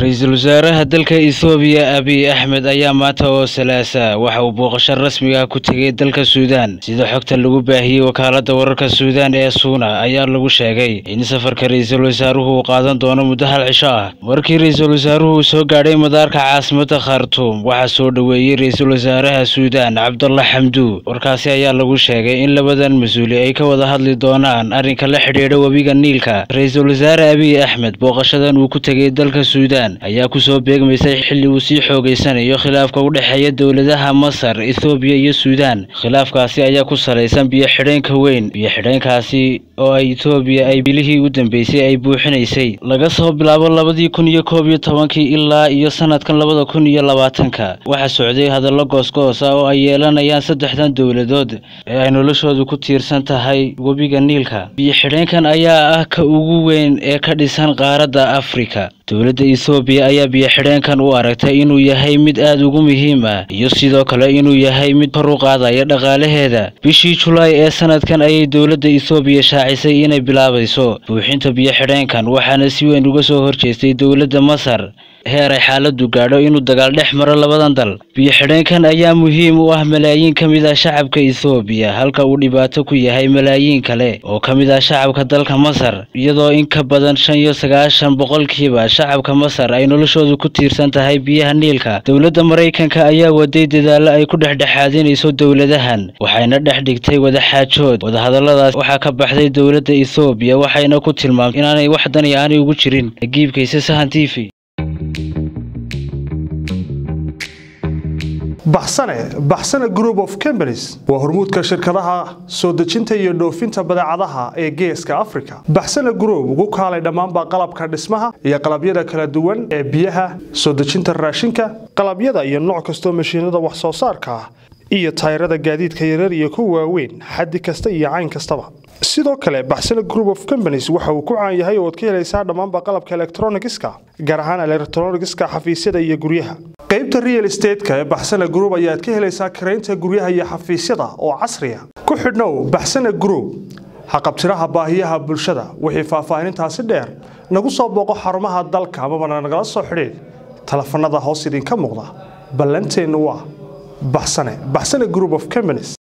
ra-iisul wasaaraha dalka ethoobiya abiy axmed ayaa maanta oo salaasa waxa uu booqasho rasmi ah ku tegay dalka suudaan sida xogta lagu baahiyey wakaalada wararka suudaan ee suuna ayaa lagu sheegay in safarka ra-iisul wasaaruhu uu qaadan doono muddo hal cisho ah markii ra-iisul wasaaruhu uu soo gaadhay madaarka caasimada khartuum waxaa soo dhoweeyey ra-iisul wasaaraha suudaan cabdalla xamdu warkaasi ayaa lagu sheegay in labadan mas-uuli ay ka wada hadli doonaan arrinka la xidhiidha webiga niilka ra-iisul wasaare abiy axmed booqashadan uu ku tegay dalka suudaan ayaa kusoo beegmaysay xilli uu sii xoogeysanayo khilaafka u dhexeeya dowladaha masar ethoobiya iyo suudaan khilaafkaasi ayaa ku salaysan biyo-xidheenka weyn biyo-xidheenkaasi oo ay ethoobiya ay bilihii u dambeysay ay buuxinaysay laga soo bilaabo labadii kun iyo koob iyo tobankii ilaa iyo sanadkan labada kun iyo labaatanka waxaa socday hadallo goosgoos ah oo ay yeelanayaan saddexdan dowladood ee ay noloshoodu ku tiirsan tahay webiga niilka biyo-xidheenkan ayaa ah ka ugu weyn ee ka dhisan qaaradda afrika dowladda ethoobiya ayaa biyo-xidheenkan u aragtay inuu yahay mid aada ugu muhiim ah iyo sidoo kale inuu yahay mid kor u qaadaya dhaqaalaheeda bishii julaay ee sanadkan ayay dowladda ethoobiya shaacisay inay bilaabayso buuxinta biyo-xidheenkan waxaana si weyn uga soo horjeestay dowladda masar heer ay xaaladu gaadho inuu dagaal dhex maro labadan dal biyo-xidheenkan ayaa muhiim u ah malaayiin ka mid ah shacabka ethoobiya halka uu dhibaato ku yahay malaayiin kale oo ka mid ah shacabka dalka masar iyadoo in ka badan shan iyo sagaashan boqolkiiba shacabka masar ay noloshoodu ku tiirsan tahay biyaha niilka dowladda maraykanka ayaa waday dadaallo ay ku dhexdhexaadinayso dowladahan waxayna dhex dhigtay wadaxaajood wadahadalladaas waxaa ka baxday dowladda ethoobiya waxayna ku tilmaamtay inaanay wax dani aanay ugu jirin giibkayse sahan t v baxsane baxsane group of companies waa hormuudka shirkadaha soo dejinta iyo dhoofinta badeecadaha ee geeska africa baxsane group ugu kaalay dhammaanba qalabka dhismaha iyo qalabyada kala duwan ee biyaha soo dejinta raashinka qalabyada iyo nooc kastoo mashiinada wax soo saarka ah iyo tayrada gaadiidka yarar iyo kuwa waaweyn xaddi kasta iyo cayn kastaba sidoo kale baxsane group of companies waxa uu ku caan yahay ooad ka helaysaa dhammaanba qalabka elektronigiska gaar ahaan elektronigiska xafiisyada iyo guryaha qaybta real estateska ee baxsane group ayaad ka helaysaa karaynta guryaha iyo xafiisyada oo casriya ku xidhnow baxsane group haqabtiraha baahiyaha bulshada wixii faahfaahinintaasi dheer nagu soo booqo xarumaha dalka amabana nagala soo xidhiid telefanada hoos idinka muuqda ballanteennu waa baxsane baxsane group of companies